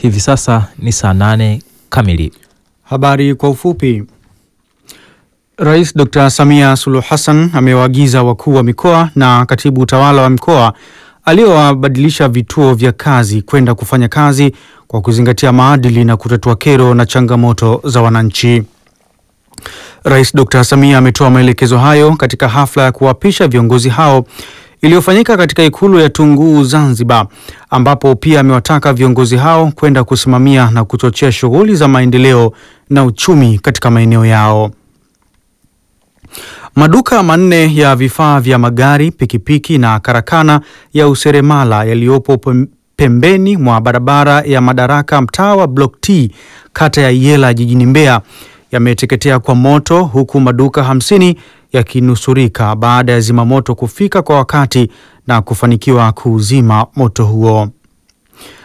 Hivi sasa ni saa nane kamili. Habari kwa ufupi. Rais Dr. Samia Suluhu Hassan amewaagiza wakuu wa mikoa na katibu utawala wa mkoa aliowabadilisha vituo vya kazi kwenda kufanya kazi kwa kuzingatia maadili na kutatua kero na changamoto za wananchi. Rais Dr. Samia ametoa maelekezo hayo katika hafla ya kuwapisha viongozi hao iliyofanyika katika ikulu ya Tunguu Zanzibar, ambapo pia amewataka viongozi hao kwenda kusimamia na kuchochea shughuli za maendeleo na uchumi katika maeneo yao. Maduka manne ya vifaa vya magari, pikipiki na karakana ya useremala yaliyopo pembeni mwa barabara ya Madaraka, mtaa wa Block T, kata ya Iyela jijini Mbeya yameteketea kwa moto huku maduka hamsini yakinusurika baada ya zimamoto kufika kwa wakati na kufanikiwa kuuzima moto huo.